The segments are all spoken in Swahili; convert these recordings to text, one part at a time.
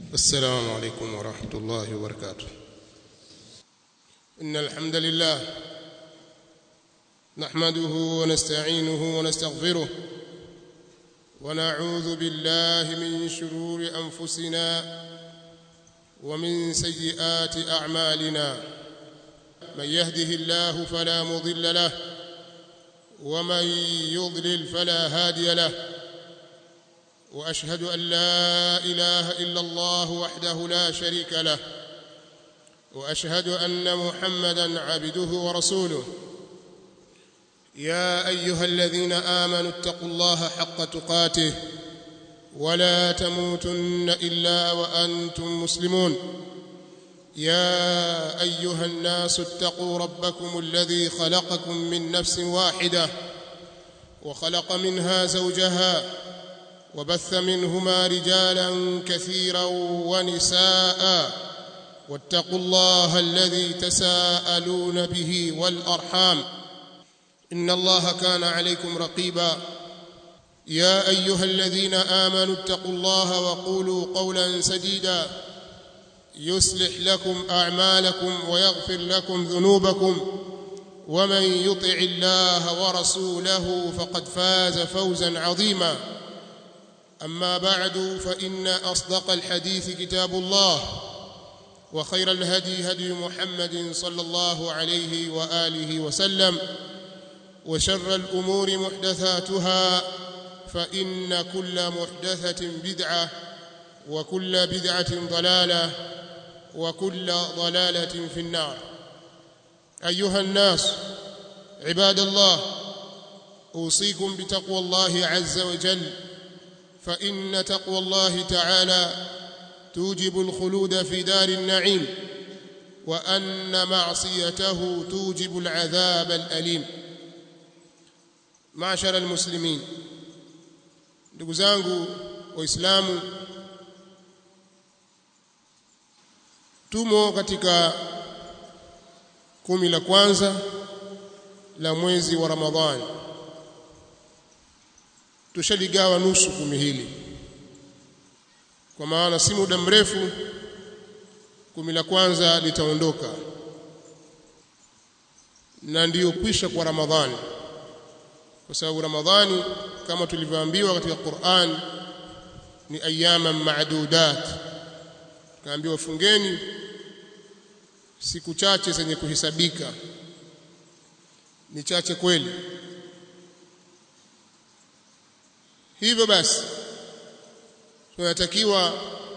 السلام عليكم ورحمة الله وبركاته إن الحمد لله نحمده ونستعينه ونستغفره ونعوذ بالله من شرور أنفسنا ومن سيئات أعمالنا من يهده الله فلا مضل له ومن يضلل فلا هادي له واشهد ان لا اله الا الله وحده لا شريك له واشهد ان محمدا عبده ورسوله يا ايها الذين امنوا اتقوا الله حق تقاته ولا تموتن الا وانتم مسلمون يا ايها الناس اتقوا ربكم الذي خلقكم من نفس واحده وخلق منها زوجها وبث منهما رجالا كثيرا ونساء واتقوا الله الذي تساءلون به والارحام ان الله كان عليكم رقيبا يا ايها الذين امنوا اتقوا الله وقولوا قولا سديدا يصلح لكم اعمالكم ويغفر لكم ذنوبكم ومن يطع الله ورسوله فقد فاز فوزا عظيما اما بعد فان اصدق الحديث كتاب الله وخير الهدي هدي محمد صلى الله عليه واله وسلم وشر الامور محدثاتها فان كل محدثه بدعه وكل بدعه ضلاله وكل ضلاله في النار ايها الناس عباد الله اوصيكم بتقوى الله عز وجل فان تقوى الله تعالى توجب الخلود في دار النعيم وان معصيته توجب العذاب الاليم معشر المسلمين ndugu zangu waislamu tumo katika kumi la kwanza la mwezi wa Ramadhani tushaligawa nusu kumi hili kwa maana si muda mrefu kumi la kwanza litaondoka na ndiyo kwisha kwa Ramadhani kwa sababu Ramadhani kama tulivyoambiwa katika Qur'an ni ayyaman ma'dudat kaambiwa fungeni siku chache zenye kuhesabika ni chache kweli hivyo basi tunatakiwa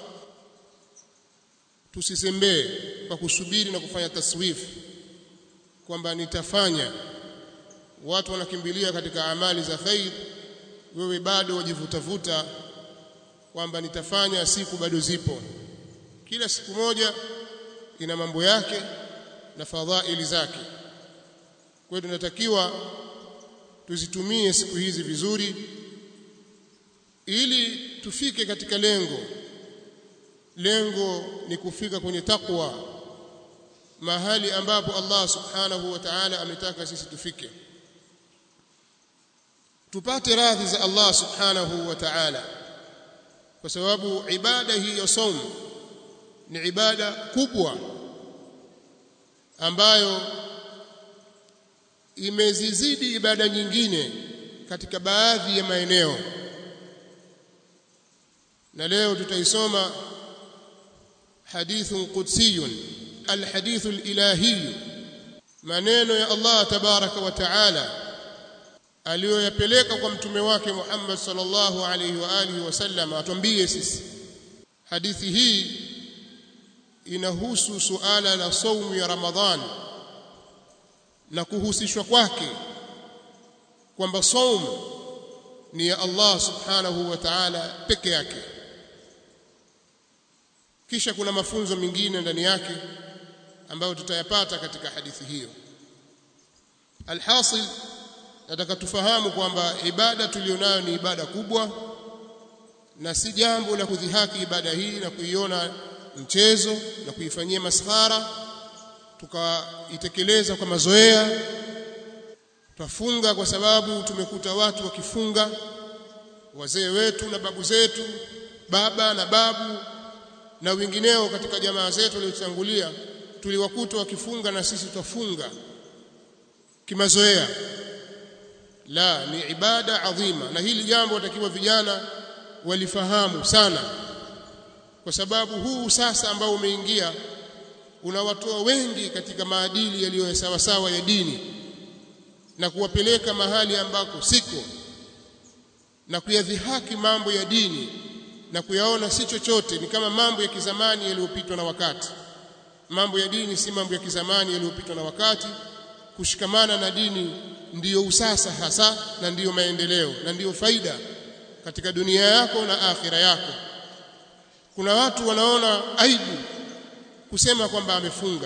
tusisembee kwa kusubiri na kufanya taswifu kwamba nitafanya watu wanakimbilia katika amali za khair wewe bado wajivutavuta kwamba nitafanya siku bado zipo kila siku moja ina mambo yake na fadhaili zake kwa hiyo tunatakiwa tuzitumie siku hizi vizuri ili tufike katika lengo lengo ni kufika kwenye takwa mahali ambapo Allah subhanahu wa ta'ala ametaka sisi tufike tupate radhi za Allah subhanahu wa ta'ala kwa sababu ibada hii ya saumu ni ibada kubwa ambayo imezizidi ibada nyingine katika baadhi ya maeneo na leo tutaisoma hadithun qudsiyun alhadithu alilahi maneno ya Allah tabaraka wa taala aliyoyapeleka kwa mtume wake Muhammad sallallahu alaihi wa alihi wasallam atuambie sisi hadithi hii inahusu suala la saumu ya Ramadhani na kuhusishwa kwake kwamba saumu ni ya Allah subhanahu wa ta'ala peke yake kisha kuna mafunzo mengine ndani yake ambayo tutayapata katika hadithi hiyo alhasil nataka tufahamu kwamba ibada tulionayo ni ibada kubwa na si jambo la kudhihaki ibada hii na kuiona mchezo na kuifanyia maskhara tukaitekeleza kwa mazoea twafunga kwa sababu tumekuta watu wakifunga wazee wetu na babu zetu baba na babu na wengineo katika jamaa zetu waliotangulia tuliwakuta wakifunga na sisi twafunga kimazoea la ni ibada adhima na hili jambo watakiwa vijana walifahamu sana kwa sababu huu sasa ambao umeingia unawatoa wengi katika maadili yaliyo sawa sawa ya dini na kuwapeleka mahali ambako siko na kuyadhihaki mambo ya dini na kuyaona si chochote ni kama mambo ya kizamani yaliyopitwa na wakati mambo ya dini si mambo ya kizamani yaliyopitwa na wakati kushikamana na dini ndiyo usasa hasa na ndiyo maendeleo na ndiyo faida katika dunia yako na akhira yako kuna watu wanaona aibu kusema kwamba amefunga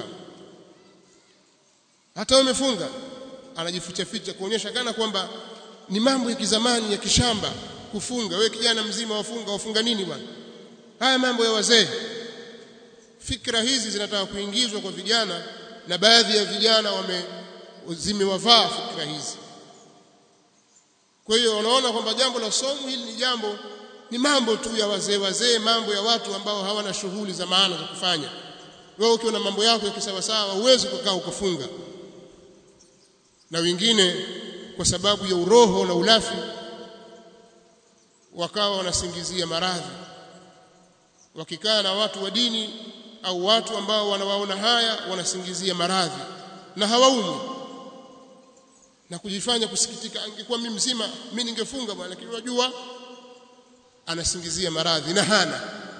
hata umefunga anajificha ficha kuonyesha kana kwamba ni mambo ya kizamani ya kishamba kufunga wewe kijana mzima wafunga wafunga nini bwana haya mambo ya wazee fikra hizi zinataka kuingizwa kwa vijana na baadhi ya vijana wame zimewavaa fikra hizi kwa hiyo wanaona kwamba jambo la somo hili ni jambo ni mambo tu ya wazee wazee mambo ya watu ambao hawana shughuli za maana za kufanya wewe ukiwa na mambo yako ya kisawasawa huwezi kukaa ukafunga na wengine kwa sababu ya uroho na ulafi wakawa wanasingizia maradhi wakikaa na watu wa dini au watu ambao wanawaona haya wanasingizia maradhi na hawaumi na kujifanya kusikitika angekuwa mimi mzima mimi ningefunga bwana lakini unajua anasingizia maradhi na hana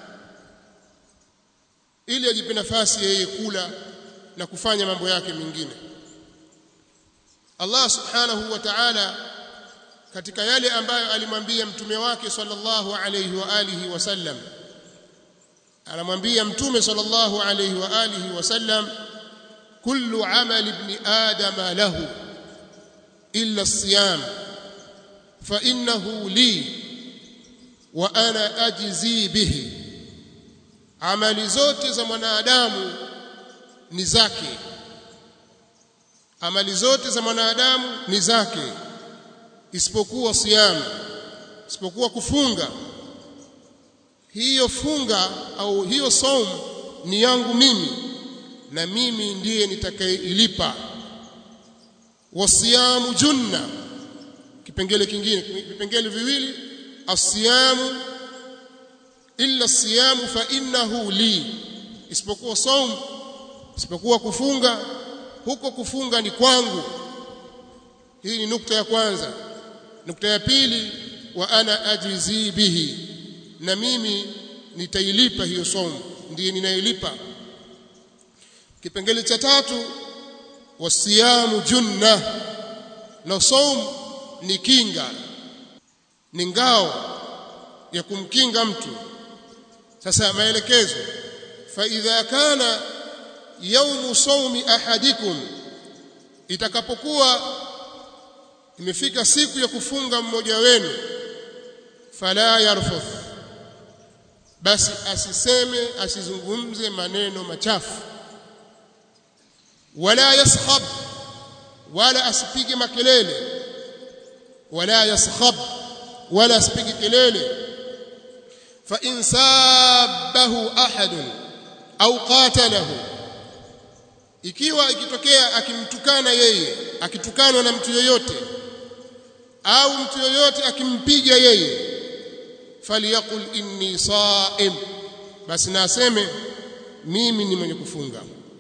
ili ajipe nafasi yeye kula na kufanya mambo yake mengine Allah subhanahu wa ta'ala katika yale ambayo alimwambia mtume wake sallallahu alayhi wa alihi wasallam anamwambia mtume sallallahu alayhi wa alihi wasallam kullu amali ibn adam lahu illa as-siyam fa innahu li wa ana ajzi bihi amali zote za mwanadamu ni zake amali zote za mwanadamu ni zake isipokuwa siyam isipokuwa kufunga hiyo funga au hiyo saum ni yangu mimi na mimi ndiye nitakayeilipa wasiyamu junna kipengele kingine vipengele viwili asiyamu illa siyamu fa innahu li isipokuwa saum isipokuwa kufunga huko kufunga ni kwangu hii ni nukta ya kwanza nukta ya pili wa ana ajizi bihi na mimi nitailipa hiyo somo ndiye ninailipa kipengele cha tatu wasiyamu junna na saum ni kinga ni ngao ya kumkinga mtu sasa maelekezo fa idha kana yaumu saumi ahadikum itakapokuwa imefika siku ya kufunga mmoja wenu fala yarfuth basi asiseme asizungumze maneno machafu wala yaskhab wala asipige makelele wala yaskhab wala asipige kelele fa in sabahu ahadun au qatalahu ikiwa ikitokea akimtukana yeye akitukanwa na mtu yoyote au mtu yoyote akimpiga yeye faliyaqul inni saim basi na aseme mimi ni mwenye kufunga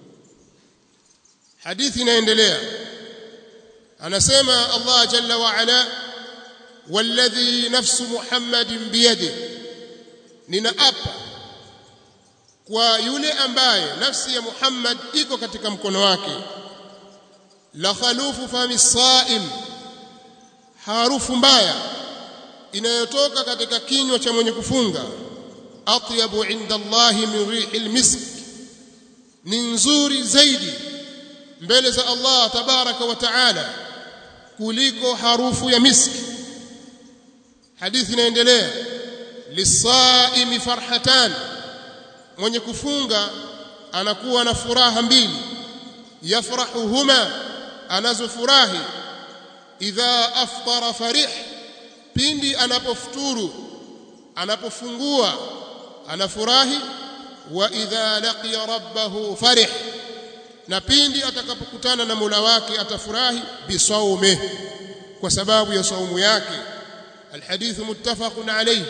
hadithi inaendelea anasema Allah jalla wa ala walladhi nafsu muhammadin biyadi ninaapa kwa yule ambaye nafsi ya Muhammad iko katika mkono wake la khalufu fami saim harufu mbaya inayotoka katika kinywa cha mwenye kufunga atyabu inda Allah min rihil misk ni nzuri zaidi mbele za Allah tabaraka wa taala kuliko harufu ya miski hadithi inaendelea lisaimi farhatan mwenye kufunga anakuwa na furaha mbili yafrahuhuma anazofurahi idha aftara farih pindi anapofuturu anapofungua anafurahi wa idha laqiya rabbahu farih na pindi atakapokutana na Mola wake atafurahi bisaume kwa sababu ya saumu yake الحديث متفق عليه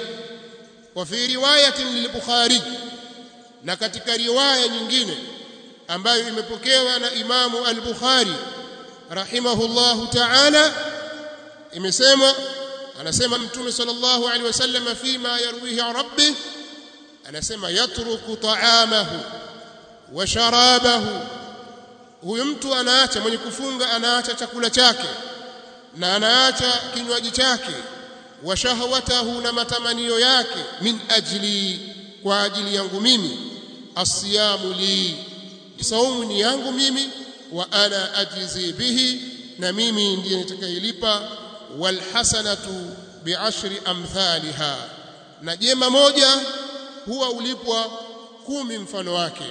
وفي روايه للبخاري na katika riwaya nyingine ambayo imepokewa na Imamu al-Bukhari rahimahullahu ta'ala imesema anasema mtume sallallahu alaihi wasallam fima yarwihi rabbi anasema yatruku ta'amahu wa sharabahu huyu mtu anaacha mwenye kufunga anaacha chakula chake na anaacha kinywaji chake wa shahwatahu na matamanio yake min ajli kwa ajili yangu mimi asiyamu li saumu ni yangu mimi wa ana ajzi bihi na mimi ndiye nitakayelipa wal hasanatu bi'ashri amthaliha na jema moja huwa ulipwa kumi mfano wake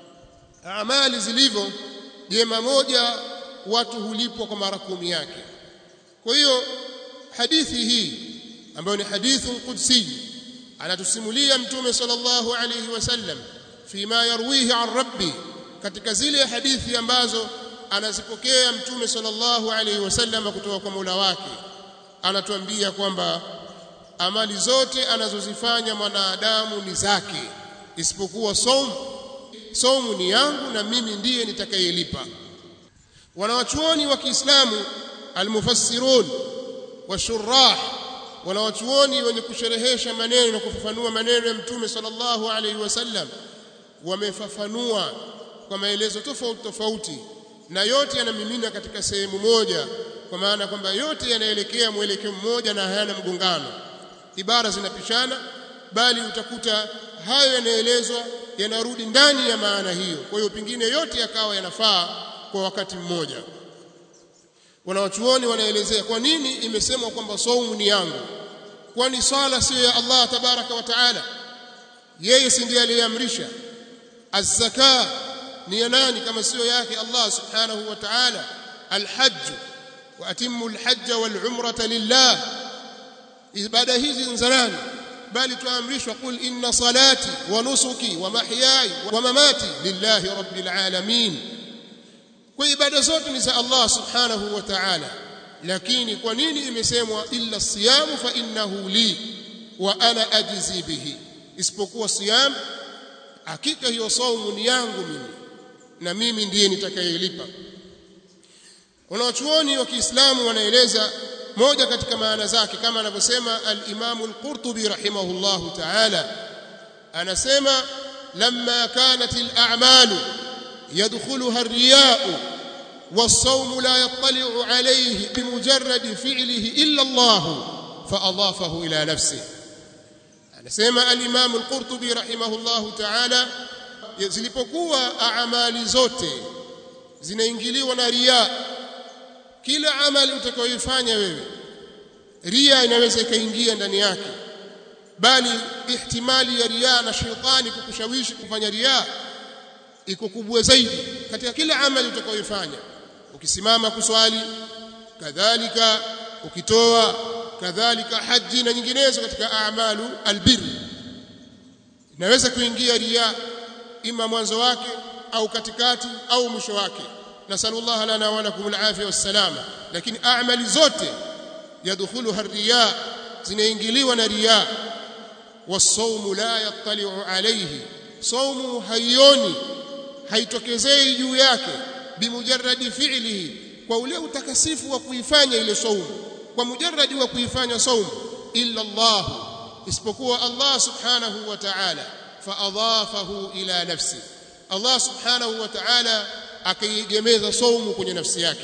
amali zilivyo jema moja watu hulipwa kwa mara kumi yake kwa hiyo hadithi hii ambayo ni hadithun qudsi anatusimulia mtume sallallahu alayhi wasallam fima yarwihi an rabbi katika zile hadithi ambazo anazipokea mtume sallallahu alayhi wasallam kutoka kwa Mola wake anatuambia kwamba amali zote anazozifanya mwanadamu ni zake isipokuwa saumu saumu ni yangu na mimi ndiye nitakayelipa wanawachuoni wa Kiislamu almufassirun washurah wanawachuoni wenye kusherehesha maneno na kufafanua maneno ya mtume sallallahu alaihi wasallam wamefafanua kwa maelezo tofauti tofauti na yote yanamimina katika sehemu moja kwa maana kwamba yote yanaelekea mwelekeo mmoja na hayana mgongano ibara zinapishana bali utakuta hayo yanaelezwa yanarudi ndani ya maana hiyo kwa hiyo pingine yote yakawa yanafaa kwa wakati mmoja wanawachuoni wanaelezea kwa nini imesemwa kwamba saumu ni yangu kwani swala sio ya Allah tabaraka wa taala yeye si ndiye aliyeamrisha az-zaka ni ya nani kama sio yake Allah subhanahu wa ta'ala al-hajj wa atimmu al-hajj wal-umrata lillah ibada hizi ni za nani bali tuamrishwa qul inna salati wa nusuki wa mahyaya wa mamati lillahi rabbil alamin kwa ibada zote ni za Allah subhanahu wa ta'ala lakini kwa nini imesemwa illa siyamu fa innahu li wa ana ajzi bihi isipokuwa siyam hakika hiyo saumu ni yangu mimi na mimi ndiye nitakayelipa wanawachuoni wa Kiislamu wanaeleza moja katika maana zake kama anavyosema al-Imam al-Qurtubi rahimahullahu ta'ala anasema lamma kanat al-a'malu yadkhuluha ar-riya'u was-sawmu la yattali'u alayhi bimujarrad fi'lihi illa Allah fa'adafahu ila nafsihi anasema al-Imam al-Qurtubi rahimahullahu ta'ala zilipokuwa amali zote zinaingiliwa na riya kila amali utakayoifanya wewe ria inaweza ikaingia ndani yake bali ihtimali ya ria na shetani kukushawishi kufanya ria iko kubwa zaidi katika kila amali utakayoifanya ukisimama kuswali kadhalika ukitoa kadhalika haji na nyinginezo katika a'malu albir inaweza kuingia ria ima mwanzo wake au katikati au mwisho wake nasallallahu lana wa lakum alafia wassalama lakini a'mali zote yadkhuluha riya zinaingiliwa na riya wasawmu la yattali'u alayhi saumu haioni haitokezei juu yake bimujarradi fi'lihi kwa ule utakasifu wa kuifanya ile saumu kwa mujarradi wa kuifanya saumu illa Allah isipokuwa Allah subhanahu wa ta'ala faadhafahu ila nafsi Allah subhanahu wa ta'ala akaigemeza saumu kwenye nafsi yake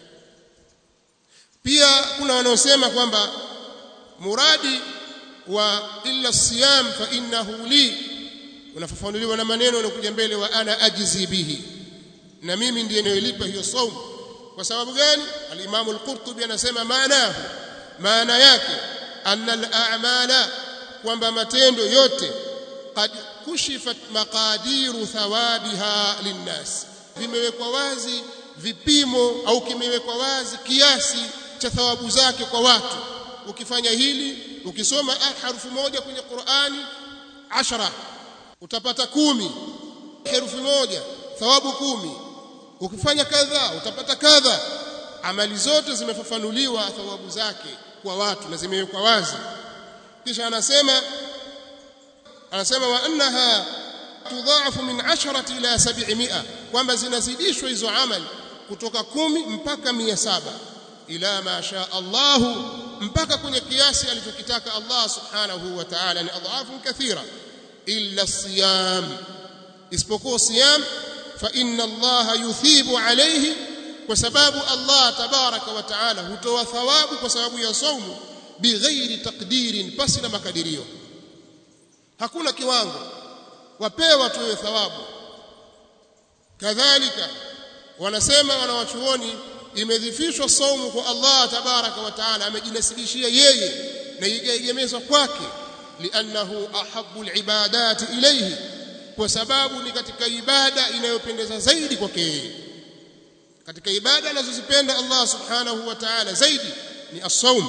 pia kuna wanaosema kwamba muradi wa illa siyam fa innahu li unafafanuliwa na maneno yanayokuja mbele wa ana ajzi bihi na mimi ndiye ninayolipa hiyo saumu kwa sababu gani al-Imam al-Qurtubi anasema maana maana yake anna al-a'mala kwamba matendo yote qad kushifat maqadiru thawabiha linnas vimewekwa wazi vipimo au kimewekwa wazi kiasi cha thawabu zake kwa watu ukifanya hili ukisoma harfu moja kwenye Qur'ani ashara utapata kumi herufi moja thawabu kumi ukifanya kadha utapata kadha amali zote zimefafanuliwa thawabu zake kwa watu na zimewekwa wazi kisha anasema anasema wa annaha tudhaafu min 10 ila 700 kwamba zinazidishwa hizo amali kutoka kumi mpaka mia saba ila ma sha Allahu mpaka kwenye kiasi alichokitaka Allah subhanahu wa ta'ala ni adhafu kathira illa siyam isipokuwa siyam fa inna Allah yuthibu alayhi kwa sababu Allah tabaraka wa ta'ala hutoa thawabu kwa sababu ya saumu bighairi taqdirin pasi na makadirio hakuna kiwango wapewa tu thawabu kadhalika wanasema wanawachuoni imedhifishwa saumu kwa Allah tabaraka wa taala amejinasibishia yeye na ikaegemezwa kwake liannahu ahabbu alibadati ilayhi kwa sababu ni katika ibada inayopendeza zaidi kwake yeye katika ibada anazozipenda Allah subhanahu wa ta'ala zaidi ni as-saum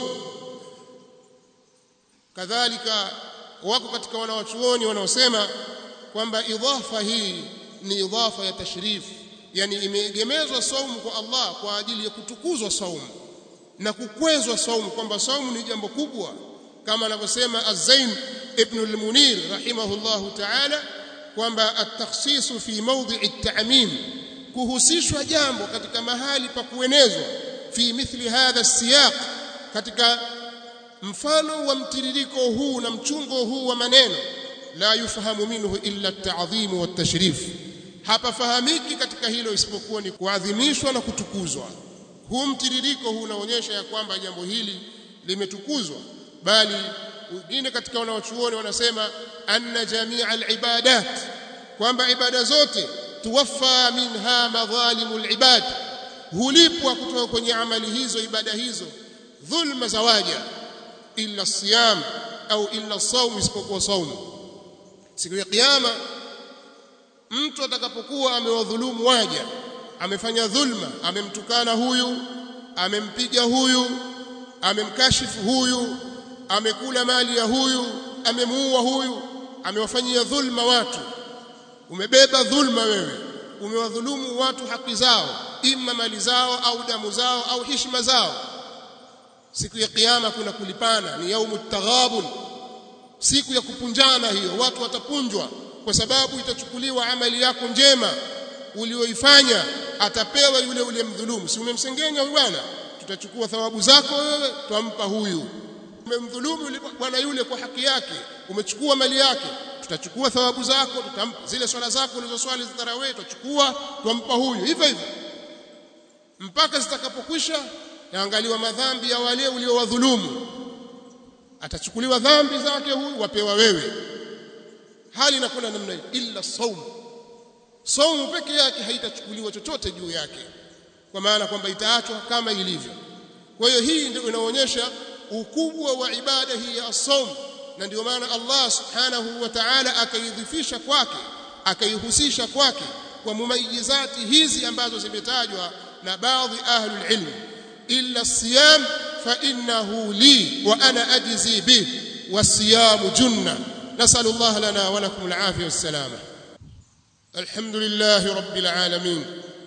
kadhalika wako katika wanawachuoni wanaosema kwamba idhafa hii ni idhafa ya tashrif yani imeegemezwa saumu kwa Allah kwa ajili ya kutukuzwa saumu na kukwezwa saumu kwamba saumu ni jambo kubwa kama anavyosema Az-Zain ibn al-Munir rahimahullahu ta'ala kwamba at-takhsis fi mawdhi' at-ta'mim kuhusishwa jambo katika mahali pa kuenezwa fi mithli hadha as-siyaq katika mfano wa mtiririko huu na mchungo huu wa maneno la yufahamu minhu illa at-ta'dhim wa at-tashrif hapafahamiki katika hilo isipokuwa ni kuadhimishwa na kutukuzwa huu mtiririko huu unaonyesha ya kwamba jambo hili limetukuzwa bali wengine katika wanaochuoni wanasema anna jamia al-ibadat kwamba ibada zote tuwaffa minha madhalimul ibad hulipwa kutoka kwenye amali hizo ibada hizo dhulma zawaja illa siyam au illa saum isipokuwa saum siku ya kiyama mtu atakapokuwa amewadhulumu waja amefanya dhulma amemtukana huyu amempiga huyu amemkashifu huyu amekula mali ya huyu amemuua huyu amewafanyia dhulma watu umebeba dhulma wewe umewadhulumu watu haki zao imma mali zao au damu zao au heshima zao siku ya kiyama kuna kulipana ni yaumu taghabun siku ya kupunjana hiyo watu watapunjwa kwa sababu itachukuliwa amali yako njema ulioifanya atapewa yule ule mdhulumu si umemsengenya huyu bwana tutachukua thawabu zako wewe twampa huyu umemdhulumu yule bwana yule kwa haki yake umechukua mali yake tutachukua thawabu zako tutampa zile swala zako ulizoswali za tarawih tutachukua twampa huyu hivyo hivyo mpaka zitakapokwisha yaangaliwa madhambi ya wale uliowadhulumu atachukuliwa dhambi zake huyu wapewa wewe hali inakwenda namna hiyo illa saum saumu peke yake haitachukuliwa chochote juu yake kwa maana kwamba itaachwa kama ilivyo kwa hiyo hii ndio inaonyesha ukubwa wa ibada hii ya saum na ndio maana Allah subhanahu wa ta'ala akaidhifisha kwake akaihusisha kwake kwa mumayizati hizi ambazo zimetajwa na baadhi ahlul ilm illa siyam fa innahu li wa ana ajzi bih wasiyamu junna نسأل الله لنا ولكم العافية والسلامة الحمد لله رب العالمين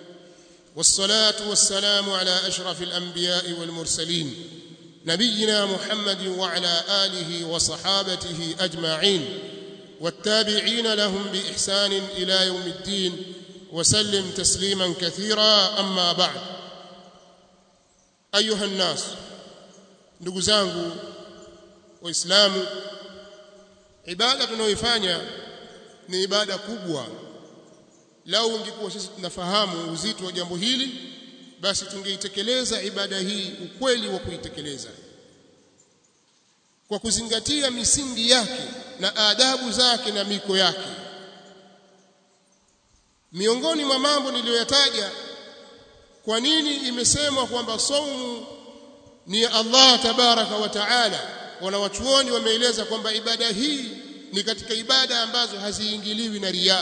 والصلاة والسلام على أشرف الأنبياء والمرسلين نبينا محمد وعلى آله وصحابته أجمعين والتابعين لهم بإحسان إلى يوم الدين وسلم تسليما كثيرا أما بعد أيها الناس نقزانه وإسلامه ibada tunayoifanya ni ibada kubwa lau ungekuwa sisi tunafahamu uzito wa jambo hili basi tungeitekeleza ibada hii ukweli wa kuitekeleza kwa kuzingatia misingi yake na adabu zake na miko yake miongoni mwa mambo niliyoyataja kwa nini imesemwa kwamba saumu ni ya Allah tabaraka wa taala wanawachuoni wameeleza kwamba ibada hii ni katika ibada ambazo haziingiliwi na riya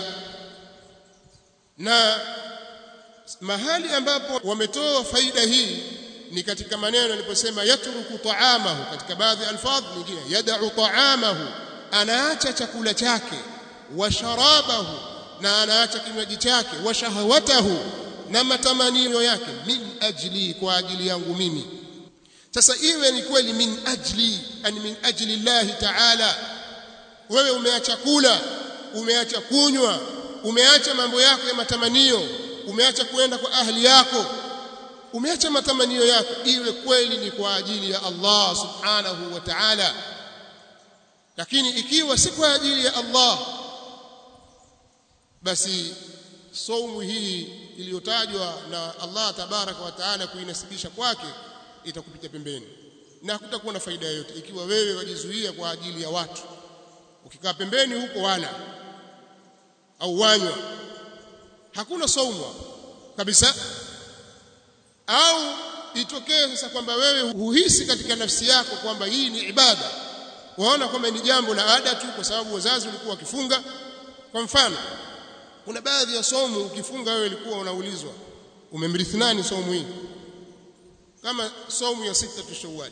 na mahali ambapo wametoa faida hii ni katika maneno aliposema yatruku taamahu katika baadhi alfadh nyingine yad'u taamahu anaacha chakula chake wa sharabahu na anaacha kinywaji chake wa shahawatahu na matamanio yake min ajli kwa ajili yangu mimi sasa iwe ni kweli min ajli ani min ajli Allah ta'ala wewe umeacha kula umeacha kunywa umeacha mambo yako ya matamanio umeacha kuenda kwa ahli yako umeacha matamanio yako iwe kweli ni kwa ajili ya Allah subhanahu wa ta'ala lakini ikiwa si kwa ajili ya Allah basi saumu hii iliyotajwa na Allah tabaraka wa taala kuinasibisha kwake itakupita pembeni na hakutakuwa na faida yoyote ikiwa wewe wajizuia kwa ajili ya watu ukikaa pembeni huko wala au wanywa hakuna saumu kabisa au itokee sasa kwamba wewe huhisi katika nafsi yako kwamba hii ni ibada waona kwamba ni jambo la ada tu kwa sababu wazazi walikuwa wakifunga kwa mfano kuna baadhi ya somo ukifunga wewe ulikuwa unaulizwa umemrithi nani somo hii kama somo ya sita tu Shawwal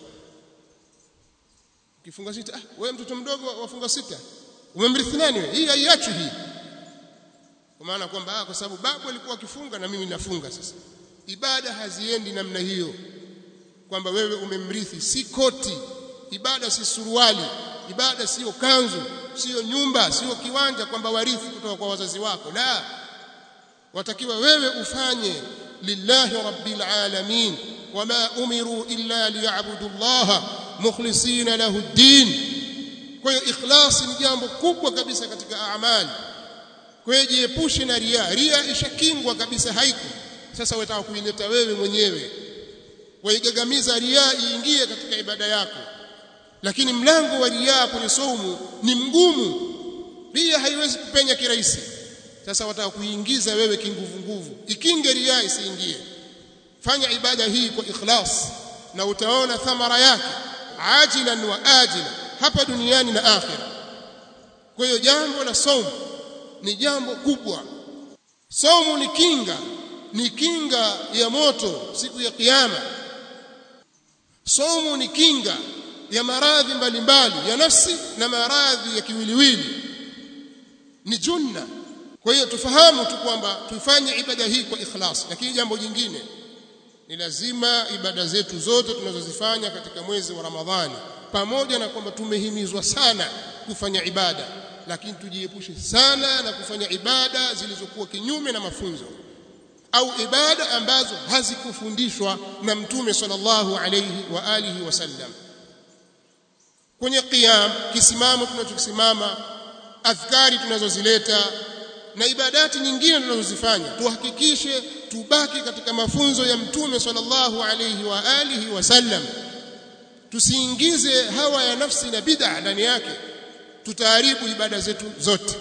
ukifunga sita ah wewe mtoto mdogo wafunga sita umemrithi nani wewe hii haiachi hii kwa maana kwamba kwa sababu babu alikuwa akifunga na mimi nafunga sasa ibada haziendi namna hiyo kwamba wewe umemrithi si koti ibada si suruali ibada sio kanzu sio nyumba sio kiwanja kwamba warithi kutoka kwa wazazi wako la watakiwa wewe ufanye lillahi rabbil alamin wama umiru illa liya'budu Allah mukhlisina lahu ad-din kwa hiyo ikhlas ni jambo kubwa kabisa katika amali kwa hiyo jiepushe na ria ria ishakingwa kabisa haiko sasa wataka kuileta wewe mwenyewe waigagamiza ria iingie katika ibada yako lakini mlango wa ria kwenye saumu ni mgumu ria haiwezi kupenya kirahisi sasa wataka kuingiza wewe kinguvu nguvu ikinge ria isiingie fanya ibada hii kwa ikhlas na utaona thamara yake ajilan wa ajila hapa duniani na akhira kwa hiyo jambo la saumu ni jambo kubwa saumu ni kinga ni kinga ya moto siku ya kiyama saumu ni kinga ya maradhi mbalimbali ya nafsi na maradhi ya kiwiliwili ni junna kwa hiyo tufahamu tu kwamba tufanye ibada hii kwa ikhlas lakini jambo jingine ni lazima ibada zetu zote tunazozifanya katika mwezi wa Ramadhani pamoja na kwamba tumehimizwa sana kufanya ibada lakini tujiepushe sana na kufanya ibada zilizokuwa kinyume na mafunzo au ibada ambazo hazikufundishwa na mtume sallallahu alayhi wa alihi wasallam kwenye qiyam kisimamo tunachokisimama adhkari tunazozileta na ibadati nyingine tunazozifanya tuhakikishe tubaki katika mafunzo ya mtume sallallahu alayhi wa alihi wasallam tusiingize hawa ya nafsi na bid'a ndani yake tutaharibu ibada zetu zote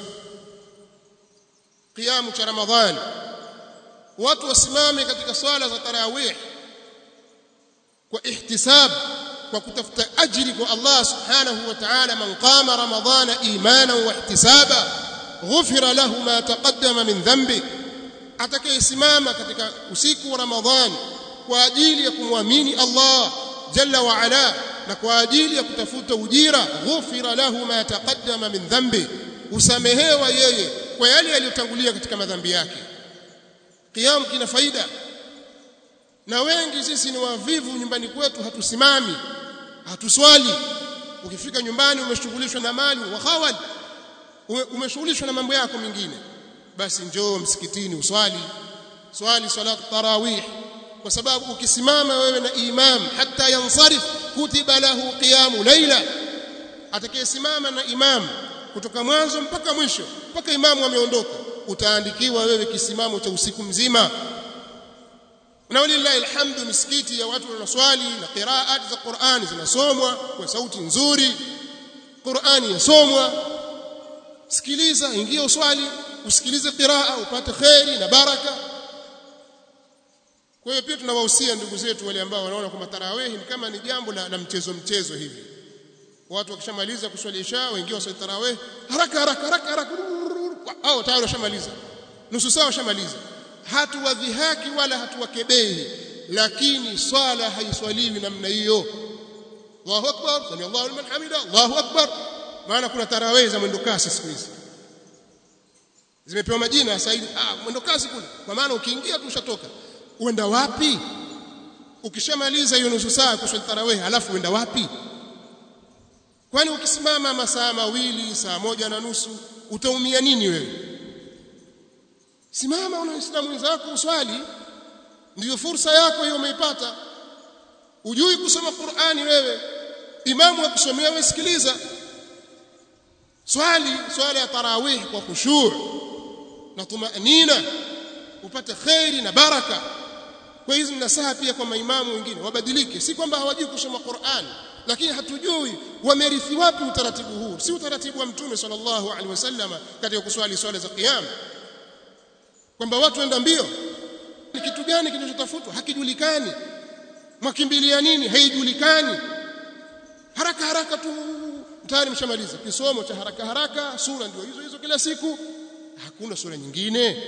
qiyamu cha ramadhani watu wasimame katika swala za tarawih kwa ihtisab kwa kutafuta ajiri kwa Allah subhanahu wa ta'ala man qama ramadhana imana wa ihtisaba ghufira lahu ma taqaddama min dhanbi atakayesimama katika usiku wa ramadhani kwa ajili ya kumwamini Allah jalla wa ala na kwa ajili ya kutafuta ujira ghufira lahu ma taqaddama min dhanbi usamehewa yeye kwa yale yaliyotangulia katika madhambi yake qiyam kina faida na wengi sisi ni wavivu nyumbani kwetu hatusimami hatuswali ukifika nyumbani umeshughulishwa na mali wa khawal umeshughulishwa na mambo yako mengine basi njoo msikitini uswali swali salatu tarawih kwa sababu ukisimama wewe na imam hata yansarif kutiba lahu qiyamu laila atakayesimama na imam kutoka mwanzo mpaka mwisho mpaka imamu ameondoka utaandikiwa wewe kisimamo cha usiku mzima na walillahi alhamdu misikiti ya watu wanaswali na qiraat za Qur'ani zinasomwa kwa sauti nzuri Qur'ani yasomwa sikiliza ingia uswali usikilize qiraa upate khairi na baraka kwa hiyo pia tunawahusia ndugu zetu wale ambao wanaona kwamba tarawih ni kama ni jambo la, la mchezo mchezo hivi watu wakishamaliza kuswali isha wengine waswali tarawih haraka haraka haraka haraka au tayari washamaliza nusu saa washamaliza hatuwadhihaki wala hatuwakebehi lakini swala haiswaliwi namna hiyo Allahu akbar sami Allahu liman hamida Allahu akbar maana kuna tarawih za mwendo kasi siku hizi zimepewa majina sasa hivi ah mwendo kasi kule kwa maana ukiingia tu ushatoka uenda wapi ukishamaliza hiyo nusu saa kuswali tarawih alafu uenda wapi kwani ukisimama masaa mawili saa moja na nusu utaumia nini wewe simama una waislamu wenzako uswali ndiyo fursa yako hiyo umeipata ujui kusoma Qur'ani wewe imamu akusomea wewe sikiliza swali swala ya tarawih kwa khushu' na tumanina upate khairi na baraka kwa hizo nasaha pia kwa maimamu wengine wabadilike si kwamba hawajui kusoma Qur'an lakini hatujui wamerithi wapi utaratibu huu si utaratibu wa mtume sallallahu alaihi wasallam katika kuswali swala za qiyam kwamba watu waenda mbio ni kitu gani kinachotafutwa hakijulikani mwakimbilia nini haijulikani haraka haraka tu tayari mshamaliza kisomo cha haraka haraka sura ndio hizo hizo kila siku hakuna sura nyingine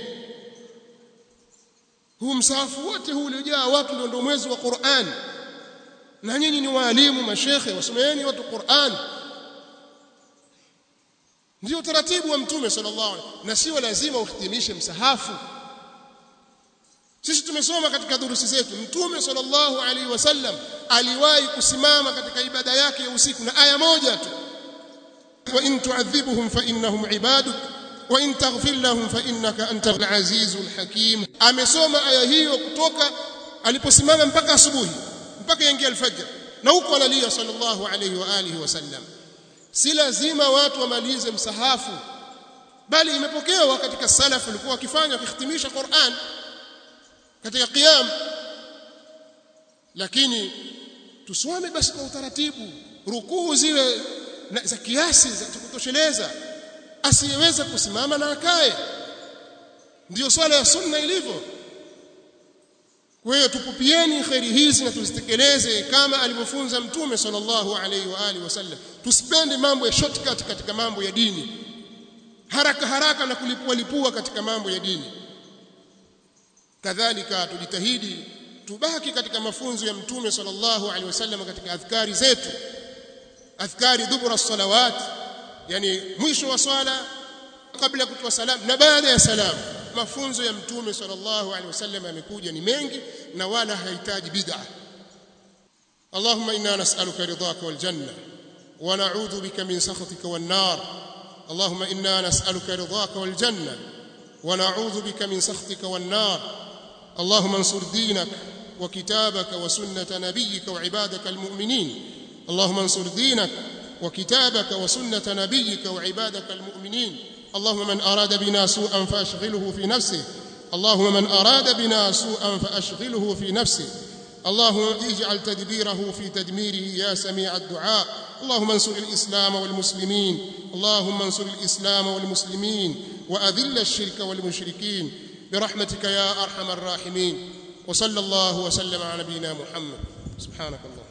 huu msahafu wote huu uliojaa watu ndio ndio mwezi wa Qur'an na nyinyi ni waalimu mashekhe wasomeeni watu Qur'an ndio utaratibu wa mtume sallallahu alaihi na sio lazima uhitimishe msahafu sisi tumesoma katika durusi zetu mtume sallallahu alaihi wasallam aliwahi kusimama katika ibada yake ya usiku na aya moja tu wa in tu'adhibuhum fa innahum ibaduk wa in taghfir lahum fa innaka antal azizul hakim amesoma aya hiyo kutoka aliposimama mpaka asubuhi mpaka yaingia alfajr na huko analia sallallahu alaihi wa alihi wasallam si lazima watu wamalize msahafu bali imepokewa katika salafu walikuwa wakifanya kuhitimisha Qur'an katika qiyam lakini tusome basi kwa utaratibu rukuu ziwe za kiasi za kutosheleza asiyeweza kusimama na akae ndiyo swala ya sunna ilivyo kwa hiyo tupupieni khairi hizi na tuzitekeleze kama alivyofunza mtume sallallahu alaihi wa alihi wasallam tusipende mambo ya shortcut katika mambo ya dini haraka haraka na kulipua lipua katika mambo ya dini kadhalika tujitahidi tubaki katika mafunzo ya mtume sallallahu alaihi wasallam katika adhkari zetu adhkari dubura salawat yani mwisho wa swala kabla kutoa salam na baada ya salam mafunzo ya mtume sallallahu alaihi wasallam yamekuja ni mengi na wala hahitaji bid'a اللهم انا نسالك رضاك والجنه ونعوذ بك من سخطك والنار اللهم انا نسالك رضاك والجنه ونعوذ بك من سخطك والنار اللهم انصر دينك وكتابك وسنه نبيك وعبادك المؤمنين اللهم انصر دينك وكتابك وسنه نبيك وعبادك المؤمنين اللهم من اراد بنا سوءا فاشغله في نفسه اللهم من اراد بنا سوءا فاشغله في نفسه اللهم اجعل تدبيره في تدميره يا سميع الدعاء اللهم انصر الاسلام والمسلمين اللهم انصر الاسلام والمسلمين واذل الشرك والمشركين برحمتك يا ارحم الراحمين وصلى الله وسلم على نبينا محمد سبحانك اللهم